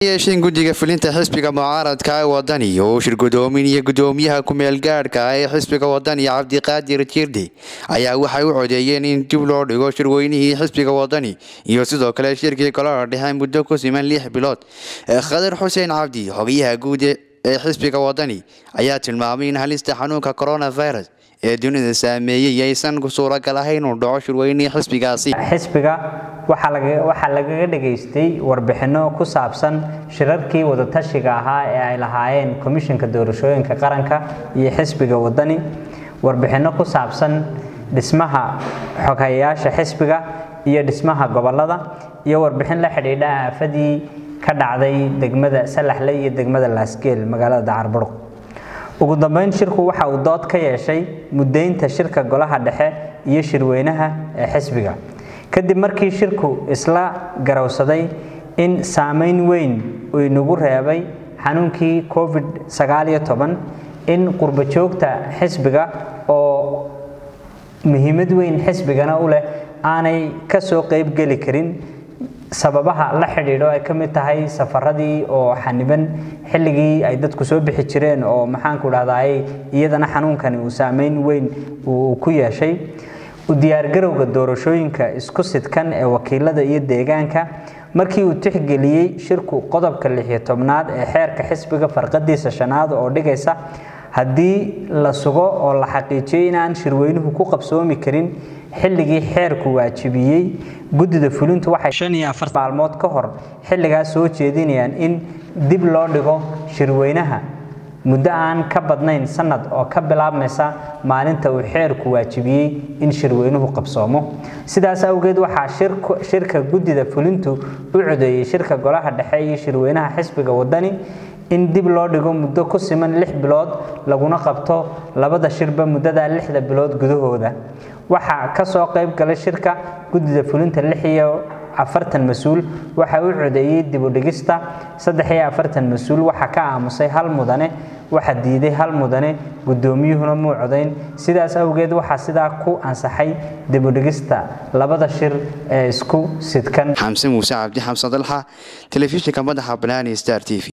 yeesheen guddiga fulinta xisbiga mucaaradka ee wadani oo shir gudoominaya gudoomiyaha ku-meel gaadhka ee xisbiga wadani cabdiqaadir jiirdi ayaa waxay u codeeyeen in dib loo dhigo shirweynihii xisbiga wadani iyo sidoo kale shirkii golaha dhexe muddo ku siman lix bilood khadar xuseen cabdi xogayaha guud ee xisbiga wadani ayaa tilmaamay in halista xanuunka coronavirus ee dunida saameeyey aysan suuragal ahayn uu dhaco shirweynihii xisbigaasi xisbiga waxaa lagaga dhageystay warbixinno ku saabsan shirarkii wadatashiga ahaa ee ay lahaayeen komishinka doorashooyinka qaranka iyo xisbiga wadani warbixinno ku saabsan dhismaha xoghayayaasha xisbiga iyo dhismaha gobolada iyo warbixin la xidhiidha aafadii ka dhacday degmada salaxle iyo degmada laasgeel magaalada dacarburg ugu dambeyn shirku waxa uu dood ka yeeshay muddaynta shirka golaha dhexe iyo shirweynaha ee xisbiga kadib markii shirku isla garowsaday in saameyn weyn uu inagu reebay xanuunkii covid sagaaliyo toban in qurbajoogta xisbiga oo muhiimad weyn xisbigana u leh aanay ka soo qeybgeli karin sababaha la xidhiidho ay ka mid tahay safaradii oo xaniban xilligii ay dadku soo bixi jireen oo maxaanku dhahdaay iyadana xanuunkani uu saameyn weyn uu ku yeeshay u diyaargarowga doorashooyinka isku sidkan ee wakiilada iyo deegaanka markii uu tixgeliyey shirku qodobka lixiyo tobnaad ee xeerka xisbiga farqadiisa shanaad oo dhigaysa haddii la sugo oo la xaqiijiyey inaan shirweynuhu ku qabsoomi karin xilligii xeerku waajibiyey guddida fulintu waxay shan iyo afar maalmood ka hor xilligaas soo jeedinayaan in dib loo dhigo shirweynaha muddo aan ka badnayn sanad oo ka bilaabmaysa maalinta uu xeerku waajibiyey in shirweynuhu qabsoomo sidaas awgeed waxaa shirka guddida fulintu u codeeyey shirka golaha dhexe iyo shirweynaha xisbiga wadani in dib loo dhigo muddo ku siman lix bilood laguna qabto labada shirba muddada lixda bilood gudahooda waxaa ka soo qayb galay shirka guddida fulinta lix iyo afartan mas-uul waxaa u codeeyey dibudhigista saddex iyo afartan mas-uul waxaa ka aamusay hal mudane waxaa diiday hal mudane guddoomiyuhuna muu codayn sidaas awgeed waxaa sidaa ku ansaxay dibudhigista labada shir ee isku sidkan xamse muuse cabdi xamsan dalxa telefishinka madaxa banaani star t v